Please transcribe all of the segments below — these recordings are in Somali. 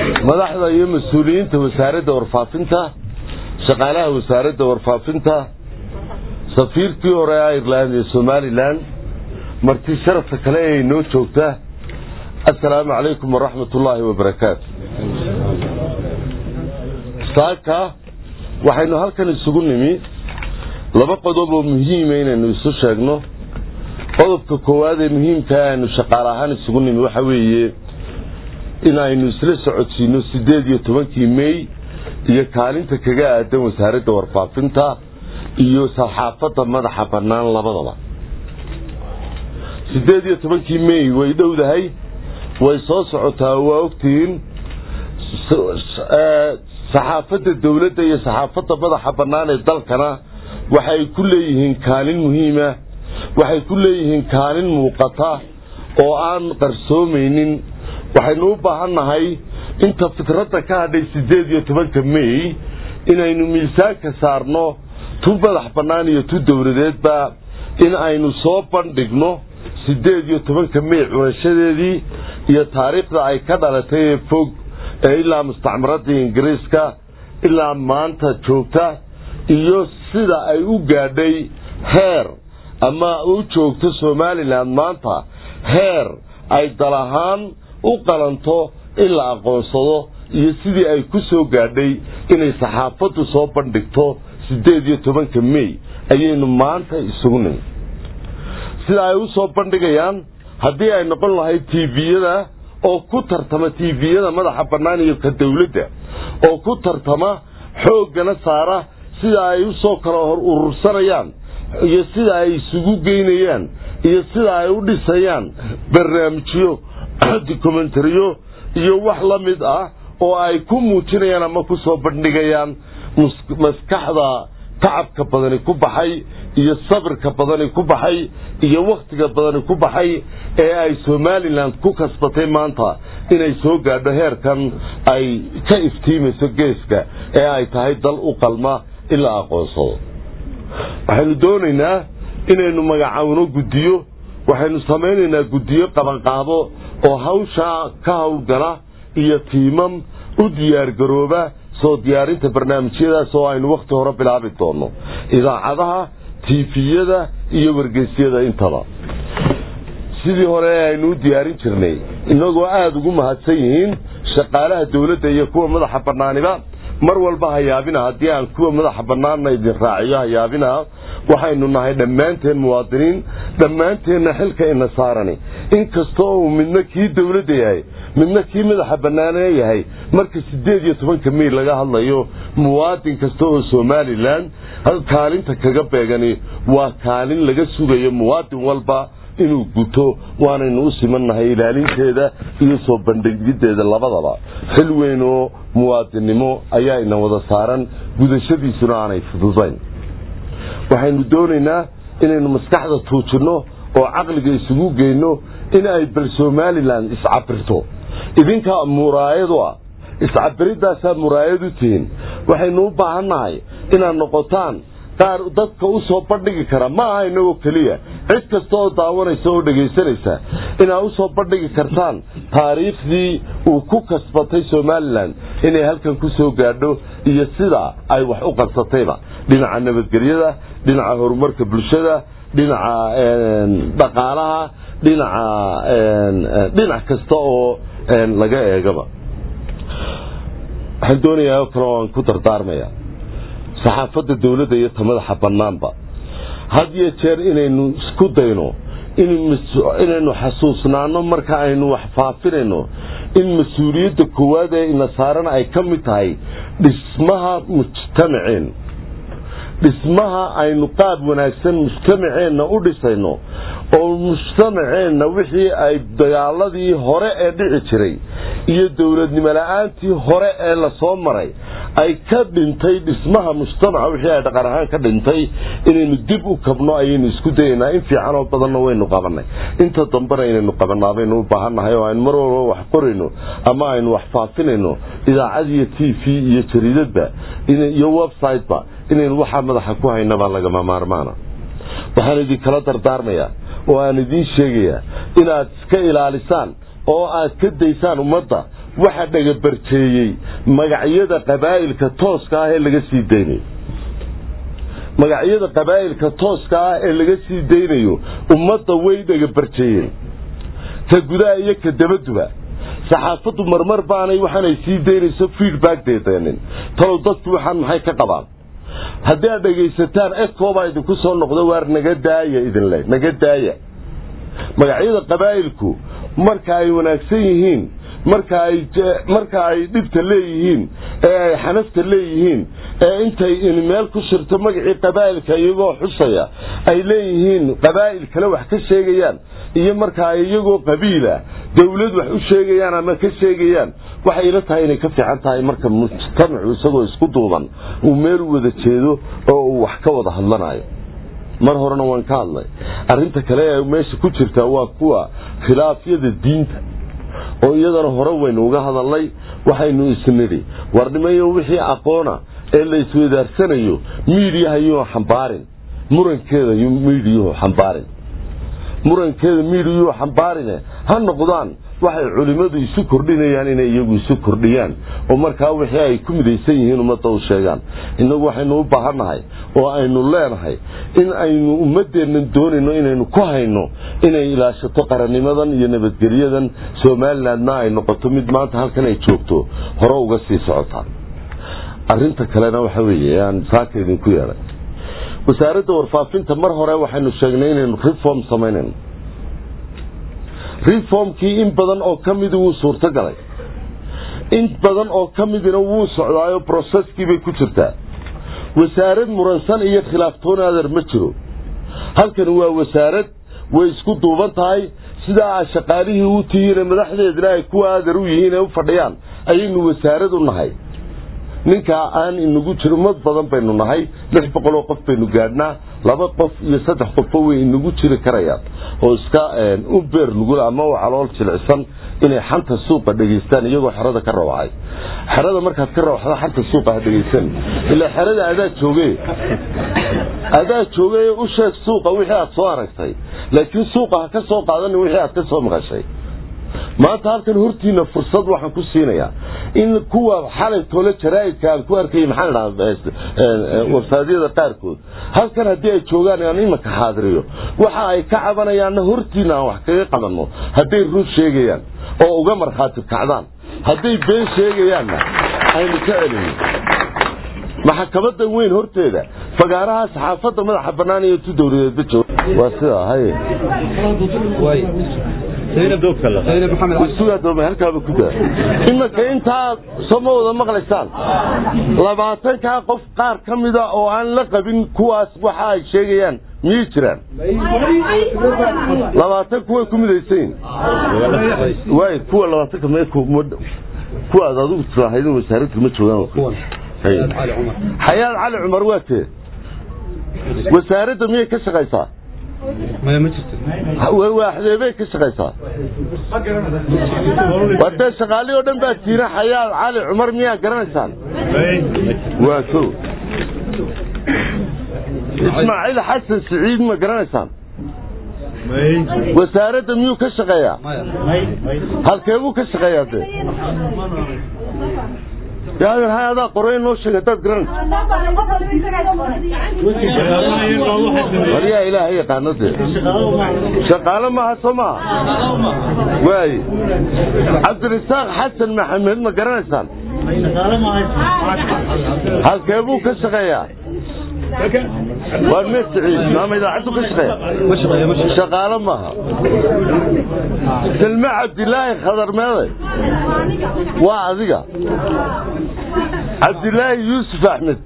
madaxda iyo mas-uuliyiinta wasaaradda warfaafinta shaqaalaha wasaaradda warfaafinta safiirkii hore ireland iyo somalilan marti sharafka kale ee inoo joogta assalaamu calaykum waraxmat ullaahi wabarakaatu saaka waxaynu halkan isugu nimi laba qodob oo muhiima inaynu isu sheegno qodobka koowaad ee muhiimkaa aynu shaqaale ahaan isugu nimi waxa weeye in aynu isla socodsiino siddeed iyo tobankii mey iyo kaalinta kaga aadan wasaaradda warfaafinta iyo saxaafadda madaxa bannaan labadaba siddeed iyo tobankii mey way dhowdahay way soo socotaa waa ogtihiin saxaafadda dowladda iyo saxaafadda madaxa bannaan ee dalkana waxay ku leeyihiin kaalin muhiima waxay ku leeyihiin kaalin muuqata oo aan qarsoomaynin waxaynu u baahannahay inta fitradda ka hadhay siddeed iyo tobanka mey inaynu miisaanka saarno tu madax bannaan iyo tu dowladeedba in aynu soo bandhigno siddeed iyo tobanka mey cunashadeedii iyo taariikhda ay ka dhalatay ee fog ee ilaa mustacmaradii ingiriiska ilaa maanta joogta iyo sida ay u gaadhay heer ama u joogto somalilan maanta heer ay dal ahaan u qalanto in la aqoonsado iyo sidii ay ku soo gaadhay inay saxaafaddu soo bandhigto siddeed iyo tobanka mey ayaynu maanta isugu nimi sida ay u soo bandhigayaan haddii ay noqon lahayd tviyada oo ku tartama tviyada madaxa bannaan iyo ka dowladda oo ku tartama xooggana saara sida ay u soo kala hor urursanayaan iyo sida ay isugu geynayaan iyo sida ay u dhisayaan barnaamijyo documentariyo iyo wax la mid ah oo ay ku muujinayaan ama ku soo bandhigayaan maskaxda tacabka badani ku baxay iyo sabirka badani ku baxay iyo wakhtiga badani ku baxay ee ay somalilan ku kasbatay maanta inay soo gaadho heerkan ay ka iftiimayso geeska ee ay tahay dal u qalma in la aqoonsado waxaynu doonaynaa inaynu magacawno guddiyo waxaynu samaynaynaa guddiyo qabanqaabo oo hawshaa ka howlgala iyo tiimam u diyaargarooba soo diyaarinta barnaamijyadaas oo aynu wakhti hore bilaabi doonno idaacadaha tiifiyada iyo wargeysyada intaba sidii hore aynu u diyaarin jirnay innagoo aada ugu mahadsan yihiin shaqaalaha dowladda iyo kuwa madaxa bannaaniba mar walba hayaabina haddii aan kuwa madaxa bannaanna idin raaciyo hayaabina waxaynu nahay dhammaanteen muwaadiniin dhammaanteenna xilka ina saarani inkasta oo uu midna kii dowladda yahay midna kii madaxa bannaane yahay marka siddeed iyo tobanka mey laga hadlayo muwaadin kasta oo somalilan kaalinta kaga beegani waa kaalin laga sugayo muwaadin walba inuu guto waanaynu u simannahay ilaalinteeda iyo soo bandhigiddeeda labadaba xil weyn oo muwaadinnimo ayaa ina wada saaran gudashadiisuna aanay fududayn waxaynu doonaynaa inaynu maskaxda tuujinno oo caqliga isugu geyno in ay bal somalilan iscabirto idinka muraayadu ah iscabiridaasaa muraayad u tihiin waxaynu u baahannahay inaad noqotaan qaar dadka u soo bandhigi kara ma aha inagoo keliya cid kasta oo daawanaysa oo dhegaysanaysa inaad u soo bandhigi kartaan taariikhdii uu ku kasbatay somalilan inay halkan ku soo gaadho iyo sida ay wax u qadsatayba dhinaca nabadgelyada dhinaca horumarka bulshada dhinaca dhaqaalaha dhinaca dhinac kasta oo laga eegaba waxaan doonayaa oo kale oo aan ku dardaarmaya saxaafadda dowladda iyo ta madaxa bannaanba had iyo jeer inaynu isku dayno inaynu xasuusnaano marka aynu wax faafinayno in mas-uuliyadda koowaad ee ina saaran ay ka mid tahay dhismaha mujtamaceen dhismaha aynu qaab wanaagsan mujtamaceenna u dhisayno oo mujtamaceenna wixii ay dagaaladii hore ee dhici jiray iyo dowladnimo la-aantii hore ee lasoo maray ay ka dhintay dhismaha mujtamaca wixii ay dhaqan ahaan ka dhintay inaynu dib u kabno ayaynu isku dayaynaa in fiicanoo badanna waynu qabanay inta dambena inaynu qabanaa baynu u baahannahay oo aynu mar walba wax qorayno ama aynu wax faafinayno idaacad iyo t v iyo jariidadba iyo websiteba inaynu waxaa madaxa ku haynabaa lagama maarmaana waxaan idinkala dardaarmayaa oo aan idiin sheegayaa inaad iska ilaalisaan oo aad ka daysaan ummadda waxa dhagabarjeeyey magacyada qabaa'ilka tooska ah ee laga sii daynayo magacyada qabaa'ilka tooska ah ee laga sii daynayo ummadda way dhagabarjeeyeen ka gudaha iyo ka dabaduba saxaafaddu marmar baanay waxaanay sii daynayso feedback deedeenin talow dadku waxaan maxay ka qabaan haddii aad dhegaysataan ecoobaa idinku soo noqdo waar naga daaya idinle naga daaya magacyada qabaa'ilku marka ay wanaagsan yihiin marka ay marka ay dhibta leeyihiin ee ay xanafta leeyihiin ee intay in meel ku shirto magacii qabaa'ilka iyagoo xusaya ay leeyihiin qabaa'il kale wax ka sheegayaan iyo marka ay iyagoo qabiila dawlad wax u sheegayaan ama ka sheegayaan waxay ila tahay inay ka fiican tahay marka mujtamacu isagoo isku duuban uu meel wada jeedo oo uu wax ka wada hadlanayo mar horena waan ka hadlay arrinta kale ee meesha ku jirta waa kuwa khilaafyada diinta oo iyadana hore waynu uga hadalnay waxaynu isnidhi warnimayo wixii aqoona ee la isweydaarsanayo miidiyaha yuu xambaarin murankeeda miidiyuhu xambaarin murankeeda miidiyuhu xambaarine ha noqdaan waxay culimmadu isu kordhinayaan inay iyagu isu kordhiyaan oo markaa wixii ay ku midaysan yihiin ummadda u sheegaan innagu waxaynu u baahannahay oo aynu leenahay in aynu ummaddeennan doonayno inaynu ku hayno inay ilaashato qarannimadan iyo nabadgelyadan somalilandna ay noqoto mid maanta halkan ay joogto hore uga sii socotaa arrinta kalena waxa weeye aan saaka idinku yeedhay wasaaradda warfaafinta mar hore waxaynu sheegnay inaynu reform samaynayno reformkii in badan oo ka midi wuu suurto galay in badan oo ka midina wuu socdaayo broseskii bay ku jirtaa wasaarad muransan iyo khilaaftoon adeer ma jiro halkan waa wasaarad way isku duuban tahay sidaa a shaqaalihii u tihiine madaxdeedna ay kuwa adeer u yihiin ee u fadhiyaan ayaynu wasaarad u nahay ninkaa aan inagu jiro ummad badan baynu nahay lix boqoloo qof baynu gaadhnaa laba qof iyo saddex qofba way inagu jiri karayaan oo iska u beer nugul ama u calool jilicsan inay xanta suuqa dhegaystaan iyagoo xerada ka rawacay xerada markaad ka rawaxda xanta suuqa ha dhegaysan ilaa xerada adaa jooge adaa jooge u sheeg suuqa wixii aad soo aragtay laakiin suuqa ha ka soo qaadanin wixii aad ka soo maqashay maanta halkan hortiina fursad waxaan ku siinayaa in kuwa xalay tole jaraa'idka aan ku arkayay maxaan idhahaa websaadyada qaarkood halkan haddii ay joogaan aan imanka xaadiriyo waxa ay ka cabanayaanna hortiina aan wax kaga qabanno hadday run sheegayaan oo uga markhaati kacdaan hadday been sheegayaanna aynu ka celino maxkamadan weyn horteeda fagaaraha saxaafadda madaxa bannaan iyo tu dowladeedba jooga waa sidaa haye imanka intaa sooma wada maqlaysaan labaatankaa qof qaar ka mida oo aan la qabin kuwaas waxa ay sheegayaan miyay jiraan labaatan kuway ku midaysayin waay kuwa labaatanka me kuwaad adigu tiraahayden wasaaradka ma joogaan xayaad cali cumar waa tee wasaaradda miyay ka shaqaysaa waaxdeebay ka shaqaysaa wadee shaqaalihii oo dhan baa tiina xayaad cali cumar miyaa garanaysaan waa ko ismaaciil xasan siciid ma garanaysaan wasaaradda miyuu ka shaqeeyaa halkeebuu ka shaqeeyaa dee yaadan hay adaa qoray noo sheeg haddaad garanayso waryaa ilaaha yaqaano dee shaqaalo maaha soo maaha waaye cabdirasaaq xasan maxamed ma garanaysaan halkeebuu ka shaqeeyaa waa meed siciid maama idaacaddu ka shaqeeya shaqaalo maaha salme cabdilaahi khadar meeday waa adiga cabdilaahi yuusuf axmed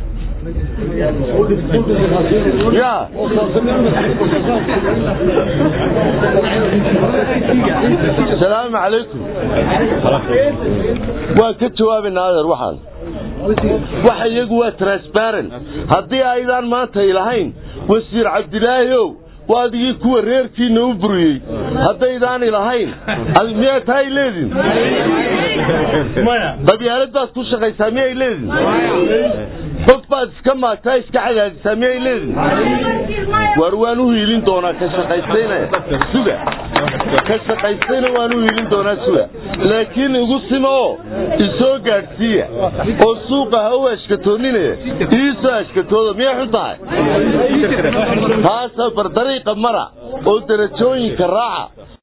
ya asalaamu calaykum waan ka jawaabaynaa adeer waxaan waxa iyagu waa transparent haddii aydaan maanta ilahayn wasiir cabdilaahi ow waa adigii kuwa reerkiina u buriyey haddaydaan ilahayn miyaa tahay leedin qabyaalad baad ku shaqaysaa miyay leedin qof baad iska maagtaa iska cadaadisaa miyay leedihin waar waan u hiilin doonaa ka shaqaystayna suga ka shaqaystayna waan u hiilin doonaa suga laakiin igu sima oo isoo gaadhsiiya oo suuqa ha u ashkatooninaya iisoo ashkatooda miyay xun tahay taasa bardariiqa mara oo darajooyinka raaca